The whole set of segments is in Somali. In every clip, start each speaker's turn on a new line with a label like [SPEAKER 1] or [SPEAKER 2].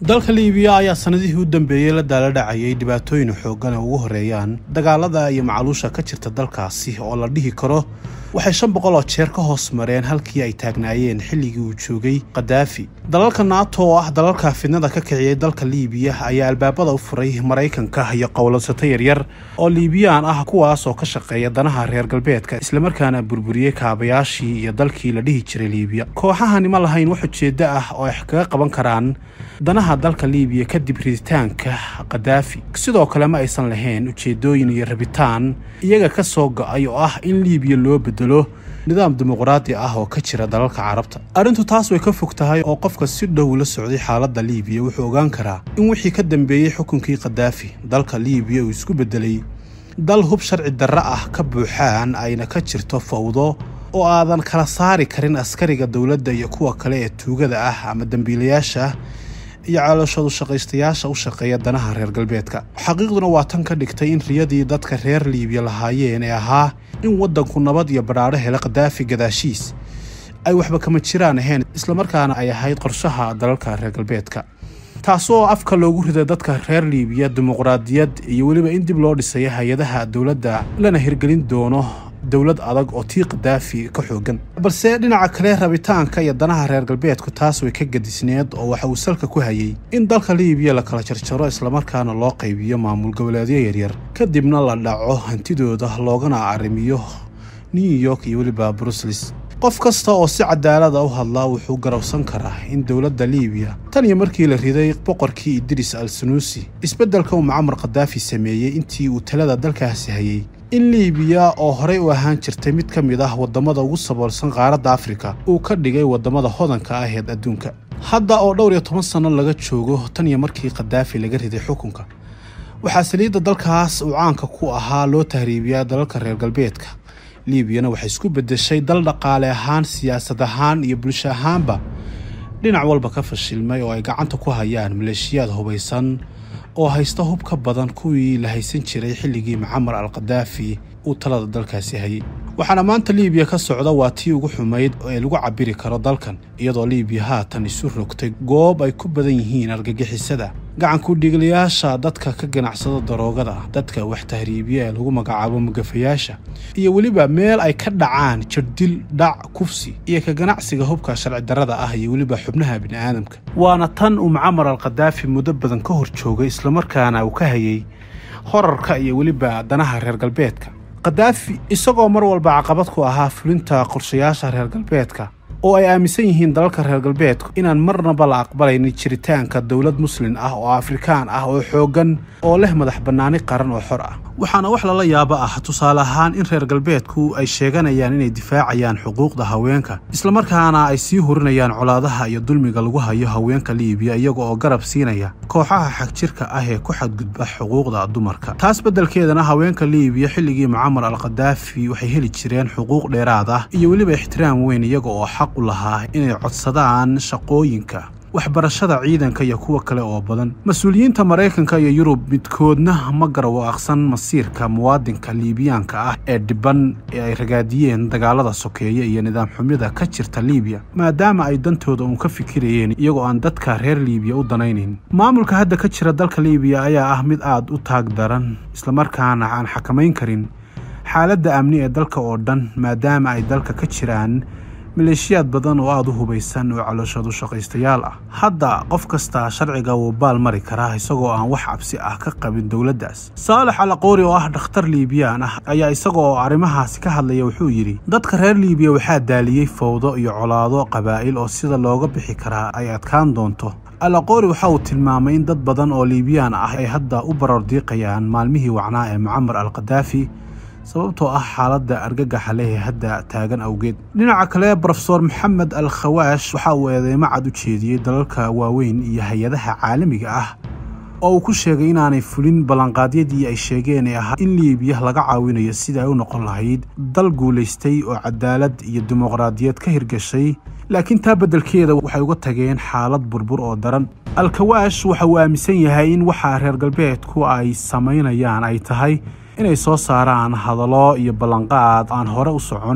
[SPEAKER 1] dalka liibiya ayaa sanadihii u dambeeyey la daaladhacayay dhibaatooyin xoogan oo ugu horeeyaan dagaalada iyo macaluusha ka jirta dalkaasi oo la dhihi karo waxay shan boqol oo jeer ka hoos mareen halkii ay taagnaayeen xilligii uu joogay kadaafi dalalka naato oo ah dalalka fidnada ka kiciyay dalka liibiya ayaa albaabada u furay maraykanka iyo qowladsato yaryar oo liibiyaan ah kuwaas oo ka shaqeeya danaha reer galbeedka islamarkaana burburiyey kaabayaashii iyo dalkii la dhihi jiray liibiya kooxahani ma lahayn wax ujeeddo ah oo ay kaga qaban karaan danaha dalka liibiya kadib riditaanka kadaafi sidoo kale ma aysan lahayn ujeedooyin iyo rabitaan iyaga ka soo go-ay oo ah in liibiya loo bedelo nidaam dimuqraadi ah oo ka jira dalalka carabta arrintu taas way ka fog tahay oo qofka si dhow la socday xaaladda liibiya wuxuu ogaan karaa in wixii ka dambeeyey xukunkii kadaafi dalka liibiya uu isku beddelay dal hub sharci darre ah ka buuxaan ayna ka jirto fawdo oo aadan kala saari karin askariga dowladda iyo kuwa kale ee tuugada ah ama dembiilayaasha iyo calooshadu shaqaystayaasha u shaqeeya danaha reer galbeedka xaqiiqduna waa tan ka dhigtay in riyadii dadka reer liibiya lahaayeen ee ahaa in waddanku nabad iyo badhaadho hela kadaafi gadaashiis ay waxba kama jiraan ahayn islamarkaana ay ahayd qorshaha dalalka reer galbeedka taasoo afka loogu riday dadka reer liibiya dimuqraadiyad iyo weliba in dib loo dhisaya hay-adaha dowladda lana hirgelin doono dowlad adag oo tii kadaafi ka xoogan balse dhinaca kale rabitaanka iyo danaha reer galbeedku taas way ka gadisneed oo waxa uu salka ku hayay in dalka liibiya la kala jarjaro islamarkaana loo qaybiyo maamul goboleedyo yaryar kadibna la dhaco hantidooda loogana arrimiyo new york iyo weliba bruseles qof kasta oo si cadaalada u hadlaa wuxuu garowsan karaa in dowladda liibiya tan iyo markii la riday boqorkii idris al sanuusi isbeddelka uu mucamar kadaafi sameeyey intii uu talada dalkaasi hayay in liibiya oo horey u ahaan jirtay mid ka mid ah waddamada ugu saboolsan qaaradda afrika uu ka dhigay waddamada hodanka aheed adduunka hadda oo dhowr iyo toban sanno laga joogo tan iyo markii kadaafi laga riday xukunka waxaa saliidda dalkaas uu caanka ku ahaa loo tahriibiyaa dalalka reer galbeedka liibiyana waxay isku beddeshay dal dhaqaale ahaan siyaasad ahaan iyo bulsho ahaanba dhinac walba ka fashilmay oo ay gacanta ku hayaan maleeshiyaad hubaysan oo haysta hub ka badan kuwii la haysan jiray xilligii mucamar al kadaafi uu talada dalkaasi hayay waxaana maanta liibiya ka socda waa tii ugu xumayd ee lagu cabiri karo dalkan iyadoo liibiya haatan isu rogtay goob ay ku badan yihiin argagixisada gacanku dhiiglayaasha dadka ka ganacsada daroogada dadka wax tahriibiya ee lagu magacaabo mugafayaasha iyo weliba meel ay ka dhacaan jirdil dhac kufsi iyo ka ganacsiga hubka sharci darrada ah iyo weliba xubnaha bini'aadamka waana tan uu mucamar al kadaafi muddo badan ka hor joogay islamarkaana uu ka hayay horarka iyo weliba danaha reer galbeedka kadaafi isagoo mar walba caqabad ku ahaa fulinta qorshayaasha reer galbeedka oo ay aaminsan yihiin dalalka reer galbeedku inaan marnaba la aqbalaynin jiritaanka dowlad muslin ah oo afrikaan ah oo xooggan oo leh madax bannaani qaran oo xor ah waxaana wax lala yaabo ah tusaale ahaan in reer galbeedku ay sheeganayaan inay difaacayaan xuquuqda haweenka islamarkaana ay sii hurinayaan colaadaha iyo dulmiga lagu hayo haweenka liibiya iyaga oo garab siinaya kooxaha xagjirka ah ee ku xadgudba xuquuqda dumarka taas beddelkeedana haweenka liibiya xilligii mucamar al kadaafi waxay heli jireen xuquuq dheeraad ah iyo weliba ixtiraam weyn iyaga oo xaq u lahaa inay codsadaan shaqooyinka waxbarashada ciidanka iyo kuwa kale oo badan mas-uuliyiinta maraykanka iyo yurub midkoodna ma garwaaqsan masiirka muwaadinka liibiyaanka ah ee dhiban ee ay ragaadiyeen dagaalada sokeeye iyo nidaam xumida ka jirta liibiya maadaama ay dantooda uun ka fikirayeen iyagoo aan dadka reer liibiya u danaynayn maamulka hadda ka jira dalka liibiya ayaa ah mid aad u taag daran islamarkaana aan xakamayn karin xaaladda amni ee dalka oo dhan maadaama ay dalka ka jiraan maleeshiyaad badan oo aada u hubaysan oo calooshadu shaqaystayaal ah hadda qof kasta sharciga wuu baal mari karaa isagoo aan wax cabsi ah ka qabin dowladdaas saalax alaqoori oo ah dhakhtar liibiyaan ah ayaa isagoo arrimahaasi ka hadlaya wuxuu yidhi dadka reer liibiya waxaa daaliyey fawdo iyo colaado qabaa'il oo sida looga bixi karaa ay adkaan doonto alaqoori waxa uu tilmaamay in dad badan oo liibiyaan ah ay hadda u barordiiqayaan maalmihii wacnaa ee mucamar al kadaafi sababtoo ah xaaladda argagaxa leh ee hadda taagan awgeed dhinaca kale brofesor maxamed al khawaash waxa uu eedeymo cad u jeediyey dalalka waaweyn iyo hay-adaha caalamiga ah oo uu ku sheegay inaanay fulin ballanqaadyadii ay sheegeen ee ahaa in liibiya laga caawinayo sida ay u noqon lahayd dal guulaystay oo cadaalad iyo dimuqraadiyad ka hirgashay laakiin taa beddelkeeda waxay uga tageen xaalad burbur oo daran alkawaash waxa uu aaminsan yahay in waxa reer galbeedku ay samaynayaan ay tahay inay soo saaraan hadallo iyo ballanqaad aan hore u socon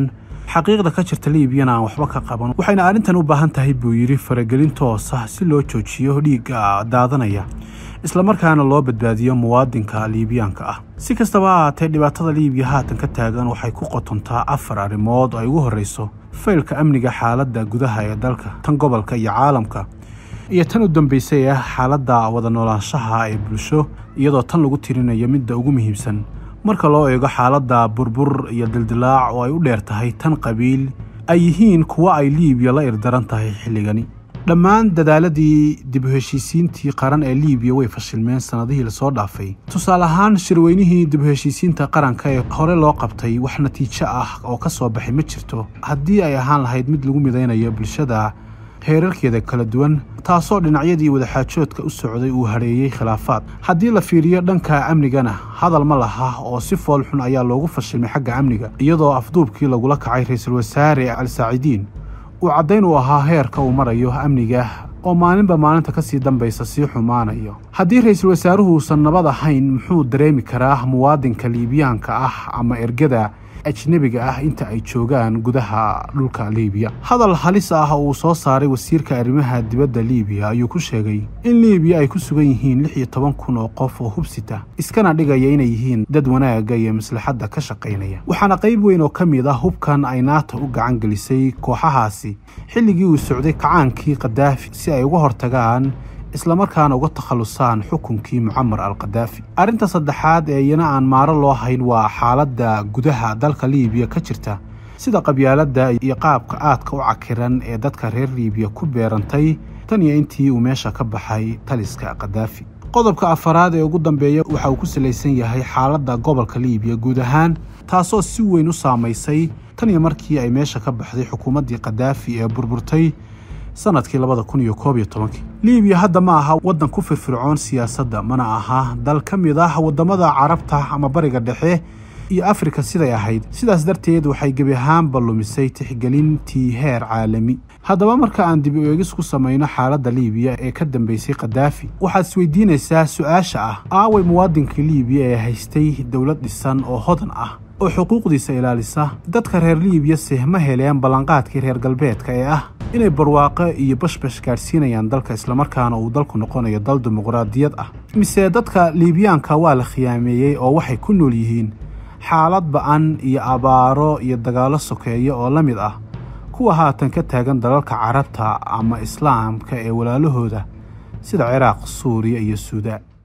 [SPEAKER 1] xaqiiqda ka jirta liibiyana aan waxba ka qaban waxayna arrintan u baahan tahay buu yidhi faragelin toos ah si loo joojiyo dhiigga daadanaya islamarkaana loo badbaadiyo muwaadinka liibiyaanka ah si kastaba ha haatee dhibaatada liibiya haatan ka taagan waxay ku qotontaa afar arrimood oo ay ugu horreyso faylka amniga xaaladda gudaha ee dalka tan gobolka iyo caalamka iyo tan u dambaysay ah xaaladda wada noolaanshaha ee bulsho iyadoo tan lagu tirinayo midda ugu muhiimsan marka loo eego xaaladda burbur iyo dildilaac oo ay u dheer tahay tan qabiil ay yihiin kuwo ay liibiya la irdaran tahay xilligani dhammaan dadaaladii dib u heshiisiintii qaran ee liibiya way fashilmeen sannadihii lasoo dhaafay tusaale ahaan shirweynihii dib u heshiisiinta qaranka ee hore loo qabtay wax natiijo ah oo ka soo baxay ma jirto haddii ay ahaan lahayd mid lagu midaynayo bulshada heerarkeeda kala duwan taasoo dhinacyadii wadaxaajoodka u socday uu hareeyey khilaafaad haddii la fiiriyo dhanka amnigana hadal ma laha oo si fool xun ayaa loogu fashilmay xagga amniga iyadoo afduubkii lagula kacay ra-iisul wasaare al saacidiin uu caddayn u ahaa heerka uu marayo amniga oo maalinba maalinta ka sii dambaysa sii xumaanayo haddii ra-iisul wasaaruhu uusan nabad ahayn muxuu dareemi karaa muwaadinka liibiyaanka ah ama ergada ajnebiga ah inta ay joogaan gudaha dhulka liibiya hadal halis ah uu soo saaray wasiirka arrimaha dibadda liibiya ayuu ku sheegay in liibiya ay ku sugan yihiin lix iyo toban kun oo qof oo hubsita iskana dhigaya inay yihiin dad wanaagga iyo maslaxadda ka shaqaynaya waxaana qayb weyn oo ka mid ah hubkan ay naata u gacan gelisay kooxahaasi xilligii uu socday kacaankii kadaafi si ay uga hortagaan islamarkaana uga takhallusaan xukunkii mucamar al kadaafi arrinta saddexaad ee iyana aan maaro loo hayn waa xaaladda gudaha dalka liibiya ka jirta sida qabyaaladda iyo qaabka aadka u cakiran ee dadka reer liibiya ku beerantay tan iyo intii uu meesha ka baxay taliska kadaafi qodobka afaraad ee ugu dambeeya waxa uu ku salaysan yahay xaaladda gobolka liibiya guud ahaan taasoo si weyn u saamaysay tan iyo markii ay meesha ka baxday xukuumaddii kadaafi ee burburtay sanadkii labada kun iyo koob iyo tobankii liibiya hadda ma aha waddan ku firfircoon siyaasadda mana aha dal ka mid ah waddamada carabta ama bariga dhexe iyo afrika siday ahayd sidaas darteed waxay gebi ahaanba lumisay tixgelintii heer caalami haddaba marka aan dib u eegis ku samayno xaaladda liibiya ee ka dambeysay kadaafi waxaad isweydiinaysaa su-aasha ah aaway muwaadinkii liibiya ee haystay dowlad dhisan oo hodan ah oo xuquuqdiisa ilaalisa dadka reer liibiyase ma heleen ballanqaadkii reer galbeedka ee ah inay barwaaqo iyo bashbash gaadhsiinayaan dalka islamarkaana uu dalku noqonayo dal dimuqraadiyad ah mise dadka liibiyaanka waa la khiyaameeyey oo waxay ku nool yihiin xaalad ba'an iyo abaaro iyo dagaallo sokeeya oo la mid ah kuwa haatan ka taagan dalalka carabta ama islaamka ee walaalahooda sida ciraaq suuriya iyo suudaan